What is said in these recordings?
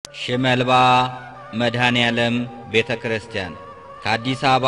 ሽመልባ መድኃኔ ዓለም ቤተ ክርስቲያን ከአዲስ አበባ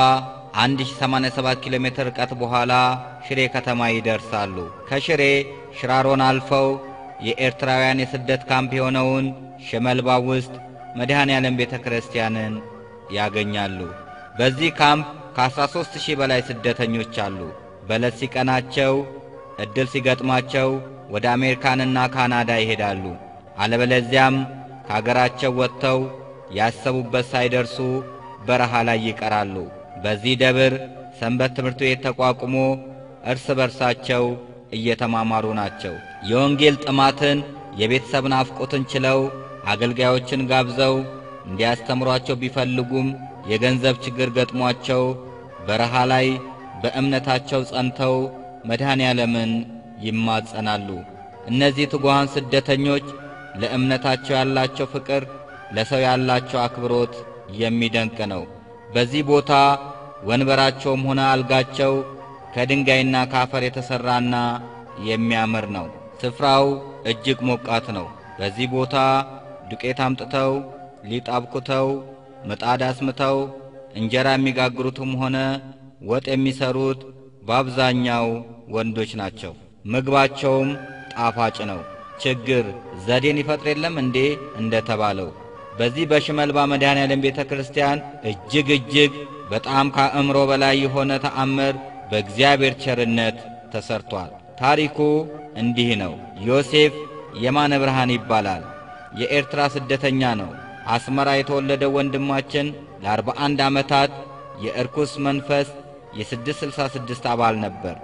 1087 ኪሎ ሜትር ርቀት በኋላ ሽሬ ከተማ ይደርሳሉ። ከሽሬ ሽራሮን አልፈው የኤርትራውያን የስደት ካምፕ የሆነውን ሽመልባ ውስጥ መድኃኔ ዓለም ቤተ ክርስቲያንን ያገኛሉ። በዚህ ካምፕ ከ13 ሺህ በላይ ስደተኞች አሉ። በለት ሲቀናቸው ዕድል ሲገጥማቸው ወደ አሜሪካንና ካናዳ ይሄዳሉ። አለበለዚያም ከአገራቸው ወጥተው ያሰቡበት ሳይደርሱ በረሃ ላይ ይቀራሉ። በዚህ ደብር ሰንበት ትምህርት ቤት ተቋቁሞ እርስ በርሳቸው እየተማማሩ ናቸው። የወንጌል ጥማትን፣ የቤተሰብ ናፍቆትን ችለው አገልጋዮችን ጋብዘው እንዲያስተምሯቸው ቢፈልጉም የገንዘብ ችግር ገጥሟቸው በረሃ ላይ በእምነታቸው ጸንተው መድኃኔ ዓለምን ይማጸናሉ። እነዚህ ትጉሃን ስደተኞች ለእምነታቸው ያላቸው ፍቅር፣ ለሰው ያላቸው አክብሮት የሚደንቅ ነው። በዚህ ቦታ ወንበራቸውም ሆነ አልጋቸው ከድንጋይና ከአፈር የተሠራና የሚያምር ነው። ስፍራው እጅግ ሞቃት ነው። በዚህ ቦታ ዱቄት አምጥተው ሊጥ አብኩተው ምጣድ አስምተው እንጀራ የሚጋግሩትም ሆነ ወጥ የሚሰሩት በአብዛኛው ወንዶች ናቸው። ምግባቸውም ጣፋጭ ነው። ችግር ዘዴን ይፈጥር የለም እንዴ እንደተባለው በዚህ በሽመልባ መድኃኔ ዓለም ቤተ ክርስቲያን እጅግ እጅግ በጣም ከአእምሮ በላይ የሆነ ተአምር በእግዚአብሔር ቸርነት ተሰርቷል። ታሪኩ እንዲህ ነው። ዮሴፍ የማነ ብርሃን ይባላል። የኤርትራ ስደተኛ ነው። አስመራ የተወለደው ወንድማችን ለአርባ አንድ ዓመታት የእርኩስ መንፈስ የ666 አባል ነበር።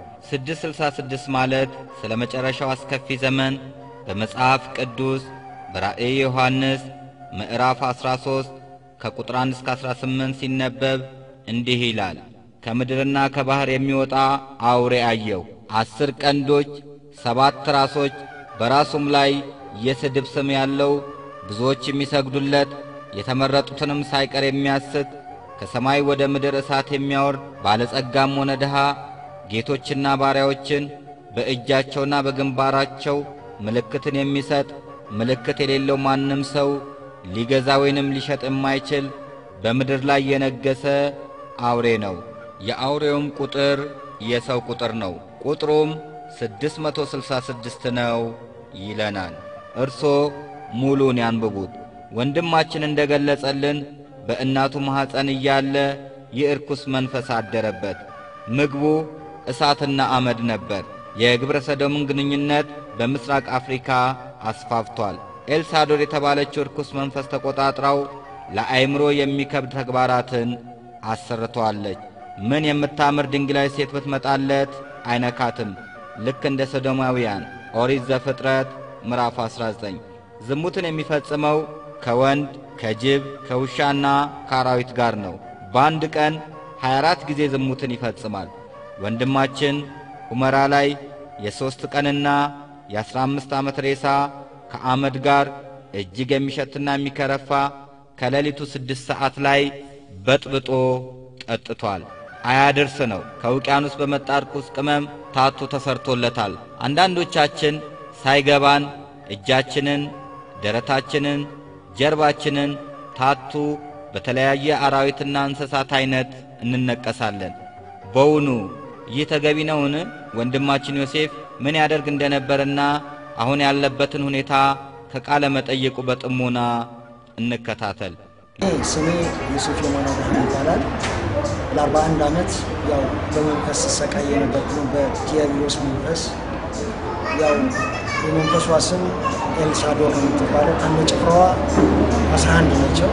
666 ማለት ስለ መጨረሻው አስከፊ ዘመን በመጽሐፍ ቅዱስ በራእየ ዮሐንስ ምዕራፍ 13 ከቁጥር 1 እስከ 18 ሲነበብ እንዲህ ይላል። ከምድርና ከባሕር የሚወጣ አውሬ አየሁ። አስር ቀንዶች፣ ሰባት ራሶች፣ በራሱም ላይ የስድብ ስም ያለው ብዙዎች የሚሰግዱለት የተመረጡትንም ሳይቀር የሚያስት ከሰማይ ወደ ምድር እሳት የሚያወርድ ባለጸጋም ሆነ ድሃ ጌቶችና ባሪያዎችን በእጃቸውና በግንባራቸው ምልክትን የሚሰጥ ምልክት የሌለው ማንም ሰው ሊገዛ ወይንም ሊሸጥ የማይችል በምድር ላይ የነገሰ አውሬ ነው። የአውሬውም ቁጥር የሰው ቁጥር ነው። ቁጥሩም 666 ነው ይለናል። እርሶ ሙሉን ያንብቡት። ወንድማችን እንደ ገለጸልን በእናቱ ማኅፀን እያለ የእርኩስ መንፈስ አደረበት። ምግቡ እሳትና አመድ ነበር። የግብረ ሰዶምን ግንኙነት በምስራቅ አፍሪካ አስፋፍቷል። ኤልሳዶር የተባለችው እርኩስ መንፈስ ተቆጣጥራው ለአይምሮ የሚከብድ ተግባራትን አሰርተዋለች። ምን የምታምር ድንግላዊ ሴት ብትመጣለት አይነካትም። ልክ እንደ ሰዶማውያን ኦሪት ዘፍጥረት ምዕራፍ 19 ዝሙትን የሚፈጽመው ከወንድ ከጅብ ከውሻና ከአራዊት ጋር ነው። በአንድ ቀን 24 ጊዜ ዝሙትን ይፈጽማል። ወንድማችን ሁመራ ላይ የሦስት ቀንና የአሥራ አምስት ዓመት ሬሳ ከአመድ ጋር እጅግ የሚሸትና የሚከረፋ ከሌሊቱ ስድስት ሰዓት ላይ በጥብጦ ጠጥቷል። አያድርስ ነው። ከውቅያኖስ በመጣ ርኩስ ቅመም ታቱ ተሰርቶለታል። አንዳንዶቻችን ሳይገባን እጃችንን፣ ደረታችንን፣ ጀርባችንን ታቱ በተለያየ አራዊትና እንስሳት አይነት እንነቀሳለን። በውኑ ይህ ተገቢ ነውን? ወንድማችን ዮሴፍ ምን ያደርግ እንደነበርና አሁን ያለበትን ሁኔታ ከቃለ መጠየቁ በጥሞና እንከታተል። ስሜ ዮሴፍ የማነ ብርሃን ይባላል። ለአርባ አንድ ዓመት ያው በመንፈስ ስሰቃይ የነበርኩ ነው፣ በዲያብሎስ መንፈስ። ያው የመንፈሷ ስም ኤልሳዶር ነው የምትባለው። ከነ ጭፍራዋ አስራ አንድ ናቸው።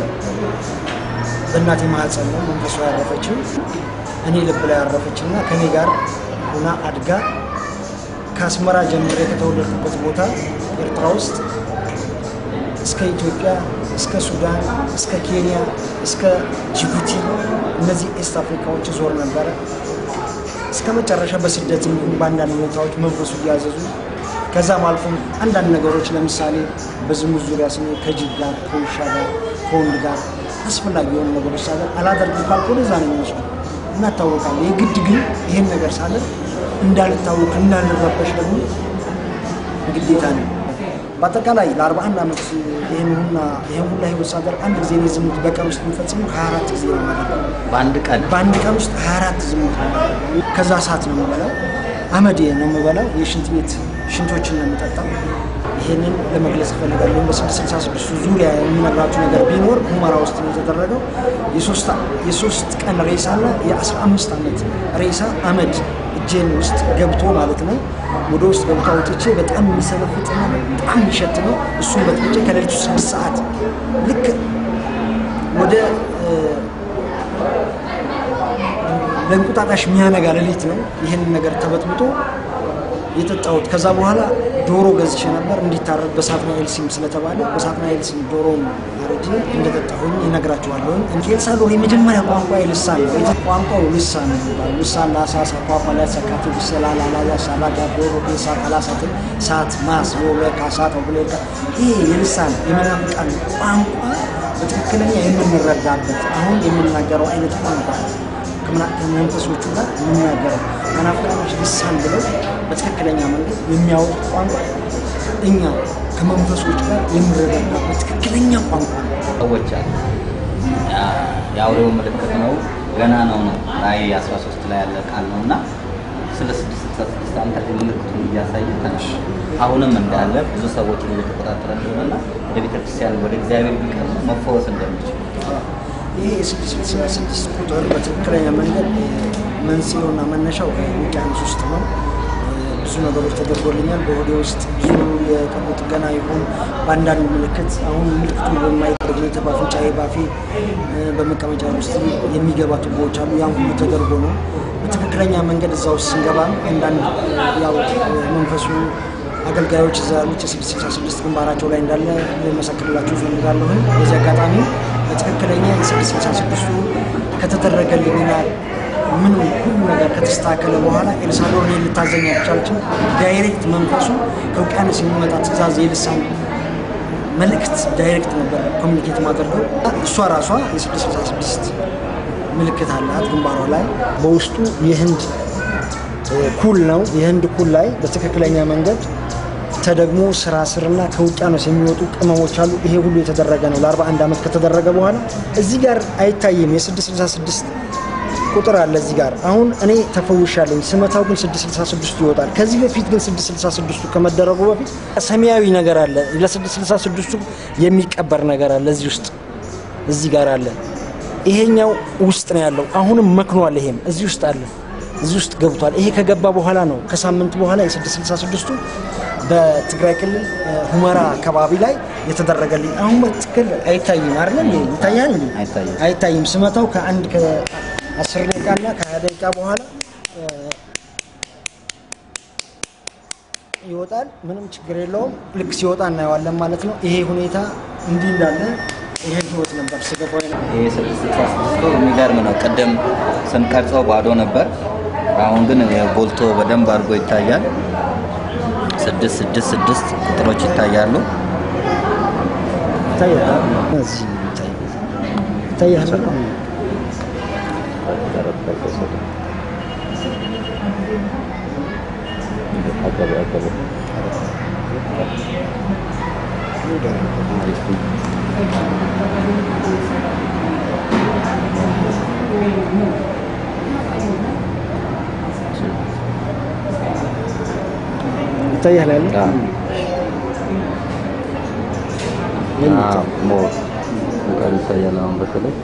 በእናቴ ማህፀን ነው መንፈሷ ያረፈችው። እኔ ልብ ላይ ያረፈች እና ከእኔ ጋር ሆና አድጋ ከአስመራ ጀምሬ ከተወለድኩበት ቦታ ኤርትራ ውስጥ እስከ ኢትዮጵያ እስከ ሱዳን እስከ ኬንያ እስከ ጅቡቲ እነዚህ ኤስት አፍሪካዎች ዞር ነበረ። እስከ መጨረሻ በስደት እንዲሁም በአንዳንድ ሁኔታዎች መንፈሱ እያዘዙ ከዛም አልፎም አንዳንድ ነገሮች ለምሳሌ በዝሙት ዙሪያ ስሜ ከጅብ ጋር ከውሻ ጋር ከወንድ ጋር አስፈላጊ የሆኑ ነገሮች ሳለ አላደርግም ካልኩ ወደዛ ነው የሚወስዱ እናታወቃለን። የግድ ግን ይህን ነገር ሳለ እንዳልታወቅ እንዳልረበሽ ደግሞ ግዴታ ነው። በአጠቃላይ ለ41 ዓመት ይህን ሁላ ይህን ሁላ ህይወት ሳደርግ አንድ ጊዜ እኔ ዝሙት በቀን ውስጥ የሚፈጽመው 24 ጊዜ ነው የማደርገው። በአንድ ቀን በአንድ ቀን ውስጥ 24 ዝሙት ነው የማደርገው። ከዛ ሰዓት ነው የምበላው፣ አመድ ነው የምበላው፣ የሽንት ቤት ሽንቶችን ነው የምጠጣው። ይህንን ለመግለጽ እፈልጋለሁ። በ666 ዙሪያ የሚነግራችሁ ነገር ቢኖር ሁመራ ውስጥ ነው የተደረገው። የሶስት ቀን ሬሳና የ15 ዓመት ሬሳ አመድ እጄን ውስጥ ገብቶ ማለት ነው ወደ ውስጥ ገብቶ አውጥቼ በጣም የሚሰለፍጥና በጣም የሚሸት ነው። እሱም በጥብጬ ከሌሊቱ ስድስት ሰዓት ልክ ወደ ለእንቁጣጣሽ የሚያነጋ ሌሊት ነው ይህንን ነገር ተበጥብጦ የጠጣሁት። ከዛ በኋላ ዶሮ ገዝቼ ነበር እንዲታረድ በሳጥናኤል ሲም ስለተባለ በሳጥናኤል ሲም ዶሮውን አርጄ እንደጠጣሁኝ ይነግራችኋለሁ። ኤልሳልቫዶር የመጀመሪያ ቋንቋ ልሳን ነው። ቋንቋው ልሳን ነው የሚባለው። ልሳን ላሳሳ ኳኳ ላሰካቴ ብሰላላ ላያሳ ላጋ ዶሮ ሳ ካላሳት ሳት ማስ ወበካ ሳት ብሌካ ይሄ የልሳን የመናፍቃን ቋንቋ በትክክለኛ የምንረዳበት አሁን የምናገረው አይነት ቋንቋ ከመንፈሶቹ ጋር የሚናገረው መናፍቃኖች ልሳን ብለው በትክክለኛ መንገድ የሚያወጡ ቋንቋ እኛ ከመንፈሶች ጋር የምንረዳበት ትክክለኛ ቋንቋ ነው። ሰዎች አሉ። የአውሬው ምልክት ነው፣ ገና ነው ነው ራእይ 13 ላይ ያለ ቃል ነው እና ስለ ስድስት ስልሳ ስድስት አንተ ላይ ምልክቱን እያሳየ ተነሽ አሁንም እንዳለ ብዙ ሰዎች እየተቆጣጠረ እንደሆነና ወደ ቤተክርስቲያን ወደ እግዚአብሔር ቢቀርቡ መፈወስ እንደሚችሉ ይሄ የስድስት ስልሳ ስድስት ቁጥር በትክክለኛ መንገድ መንስኤውና መነሻው ከውቅያኖስ ውስጥ ነው። ብዙ ነገሮች ተደርጎልኛል። በሆዴ ውስጥ ብዙ የቀዶ ጥገና ይሁን በአንዳንድ ምልክት አሁን ምልክቱ በማይቀር ሁኔታ በአፍንጫዬ፣ ባፌ፣ በመቀመጫ ውስጥ የሚገባ ቱቦዎች አሉ። ያን ሁሉ ተደርጎ ነው በትክክለኛ መንገድ እዛ ውስጥ ስንገባ አንዳንድ ያው መንፈሱ አገልጋዮች እዛ ያሉት የስድስት ስልሳ ስድስት ግንባራቸው ላይ እንዳለ ልመሰክርላችሁ እፈልጋለሁ። በዚህ አጋጣሚ በትክክለኛ የስድስት ስልሳ ስድስቱ ከተደረገልኝና ምን ሁሉ ነገር ከተስተካከለ በኋላ ኤልሳልቫዶር እኔን ልታዘኝ አልቻለችም። ዳይሬክት መንፈሱ ከውቅያኖስ የሚመጣ ትእዛዝ የልሳን መልእክት ዳይሬክት ነበር ኮሚኒኬት ማደርገው። እሷ ራሷ የስድስት ስልሳ ስድስት ምልክት አላት ግንባሯ ላይ በውስጡ የህንድ ኩል ነው። የህንድ ኩል ላይ በትክክለኛ መንገድ ተደግሞ ስራ ስርና ከውቅያኖስ የሚወጡ ቅመሞች አሉ። ይሄ ሁሉ የተደረገ ነው ለ41 ዓመት ከተደረገ በኋላ እዚህ ጋር አይታይም። የ666 ቁጥር አለ እዚህ ጋር። አሁን እኔ ተፈውሻለኝ። ስመታው ግን 666 ይወጣል። ከዚህ በፊት ግን 666 ከመደረጉ በፊት ሰማያዊ ነገር አለ። ለ666 የሚቀበር ነገር አለ እዚህ ውስጥ እዚህ ጋር አለ። ይሄኛው ውስጥ ነው ያለው። አሁንም መክኗል። ይሄም እዚህ ውስጥ አለ እዚህ ውስጥ ገብቷል። ይሄ ከገባ በኋላ ነው ከሳምንት በኋላ የ666ቱ በትግራይ ክልል ሁመራ አካባቢ ላይ የተደረገልኝ። አሁን በትክክል አይታይም አይደል? ይታያል? አይታይም። አይታይም። ስመታው ከአንድ ከ10 ደቂቃ እና ከ20 ደቂቃ በኋላ ይወጣል። ምንም ችግር የለውም። ልክ ሲወጣ እናየዋለን ማለት ነው። ይሄ ሁኔታ እንዲህ እንዳለ ይሄ ህይወት ነበር ስገባ ይሄ ስድስት ስልሳ ስድስቱ የሚገርም ነው። ቅድም ስንቀርጸው ባዶ ነበር። አሁን ግን ጎልቶ በደንብ አድርጎ ይታያል። ስድስት ስድስት ስድስት ቁጥሮች ይታያሉ። ይታያል። እዚህ ይታያል። ይታያል። ይታያል ያለ ይታያል አሁን በተለይ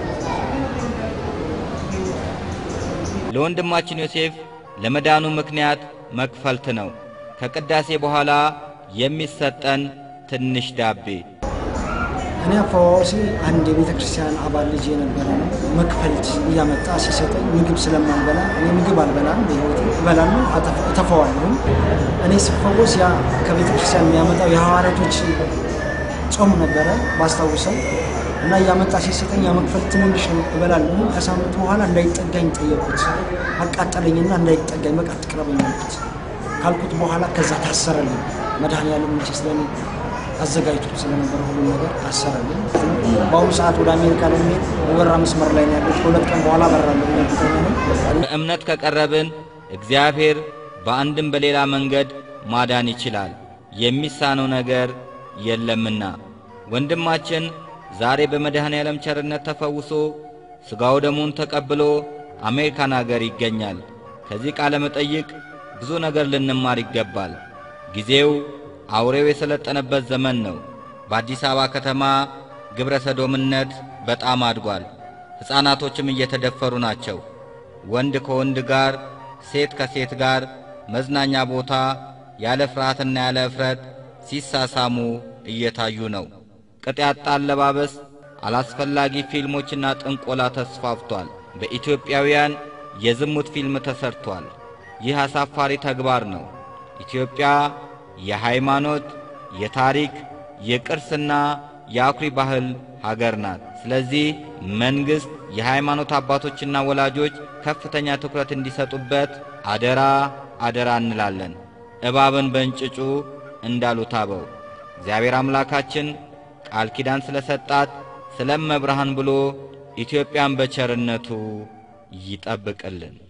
ለወንድማችን ዮሴፍ ለመዳኑ ምክንያት መክፈልት ነው። ከቅዳሴ በኋላ የሚሰጠን ትንሽ ዳቤ እኔ አፈዋዋሲ አንድ የቤተ ክርስቲያን አባል ልጅ የነበረ ነው። መክፈልት እያመጣ ሲሰጠኝ ምግብ ስለማልበላ እኔ ምግብ አልበላም፣ በሕይወቴ እበላለሁ፣ አጠፍ- እተፋዋለሁ። እኔ ስፈወስ ያ ከቤተ ክርስቲያን የሚያመጣው የሐዋርያቶች ጾም ነበረ ባስታውሰው እና እያመጣ ሲሰጠኝ ያ መክፈልት ትንንሽ ነው እበላለሁ። ከሳምንት በኋላ እንዳይጠጋኝ ጠየቁት። አቃጠለኝና እንዳይጠጋኝ በቃ አትቅረበኝ አልኩት። ካልኩት በኋላ ከዛ ታሰረልኝ። መድኃኔዓለም መቼ ስለኔ አዘጋጅቶት ስለነበረ ሁሉ ነገር ታሰረልኝ። በአሁኑ ሰዓት ወደ አሜሪካ ለመሄድ በበራ መስመር ላይ ነው ያለች። ከሁለት ቀን በኋላ በራለሁ እርግጠኛ ነኝ። በእምነት ከቀረብን እግዚአብሔር በአንድም በሌላ መንገድ ማዳን ይችላል። የሚሳነው ነገር የለምና ወንድማችን ዛሬ በመድኃኔ ዓለም ቸርነት ተፈውሶ ሥጋው ደሙን ተቀብሎ አሜሪካን አገር ይገኛል። ከዚህ ቃለ መጠይቅ ብዙ ነገር ልንማር ይገባል። ጊዜው አውሬው የሰለጠነበት ዘመን ነው። በአዲስ አበባ ከተማ ግብረ ሰዶምነት በጣም አድጓል። ሕፃናቶችም እየተደፈሩ ናቸው። ወንድ ከወንድ ጋር፣ ሴት ከሴት ጋር መዝናኛ ቦታ ያለ ፍርሃትና ያለ እፍረት ሲሳሳሙ እየታዩ ነው። ቅጥ ያጣ አለባበስ፣ አላስፈላጊ ፊልሞችና ጥንቆላ ተስፋፍቷል። በኢትዮጵያውያን የዝሙት ፊልም ተሰርቷል። ይህ አሳፋሪ ተግባር ነው። ኢትዮጵያ የሃይማኖት፣ የታሪክ፣ የቅርስና የአኩሪ ባህል ሀገር ናት። ስለዚህ መንግሥት፣ የሃይማኖት አባቶችና ወላጆች ከፍተኛ ትኩረት እንዲሰጡበት አደራ አደራ እንላለን። እባብን በእንጭጩ እንዳሉት አበው እግዚአብሔር አምላካችን ቃል ኪዳን ስለ ሰጣት ስለ እመብርሃን ብሎ ኢትዮጵያን በቸርነቱ ይጠብቅልን።